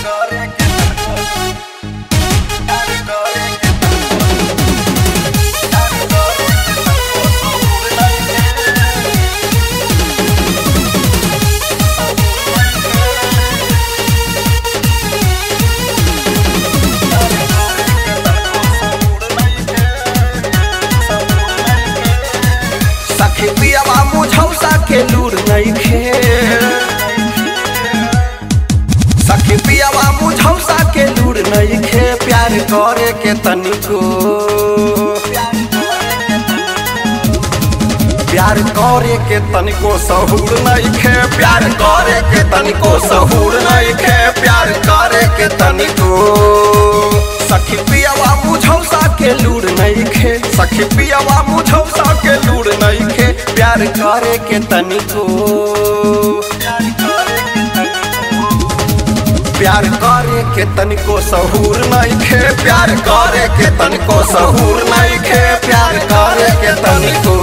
सखी पियावा मुझौसा के लूर नइखे सखी पियावा मुझौसा के लूर नइखे प्यार करे के तनिको प्यार करे के तनिको सहूर नइखे प्यार करे के तनिको सहूर नइखे प्यार करे के तनिको सखी पियावा मुझौसा के लूर नइखे सखी पियावा मुझौसा के लूर नइखे प्यार करे के तनिको प्यार करे के तनिको सहूर नइखे प्यार करे के तनिको सहूर नइखे प्यार करे के तनिको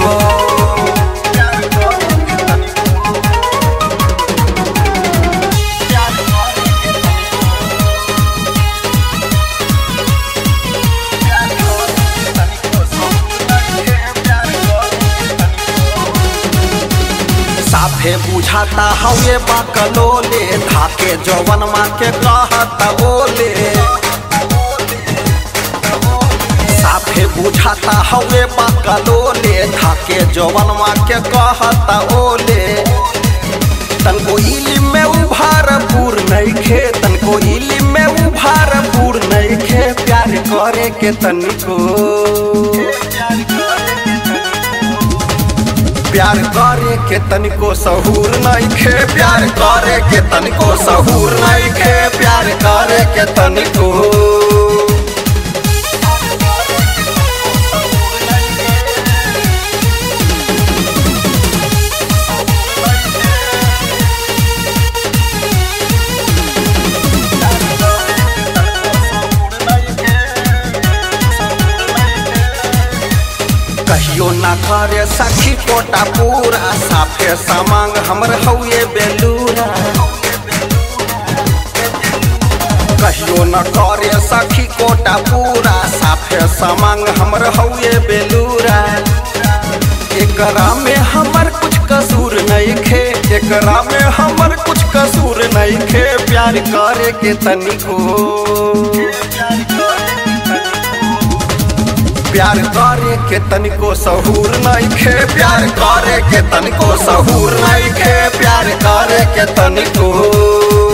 साफे बुझाता हवे बकलोले धाके जवन माँ के कहता ओले साफे बुझाता हवे बकलोले धाके जवन माँ के कहता ओले तनको इली में उभार पूर नइखे तनको इली में उभार पूर नइखे प्यार करे के तनिको प्यार करे के तनिको सहूर नइखे प्यार करे के तनिको सहूर नइखे प्यार करे के तनिको कहियो ना करे सखी कोटा पूरा साफे समांग हमर हउए बेलूरा कहियो न करे सखी कोटा पूरा साफे समांग हमर हउए बेलूरा एकरा में हमर कुछ कसूर नइखे एकरा में हमर कुछ कसूर नइखे प्यार करे के तनिको प्यार करे के तनिको सहूर नइखे प्यार करे के तनिको सहूर नइखे प्यार करे के तनिको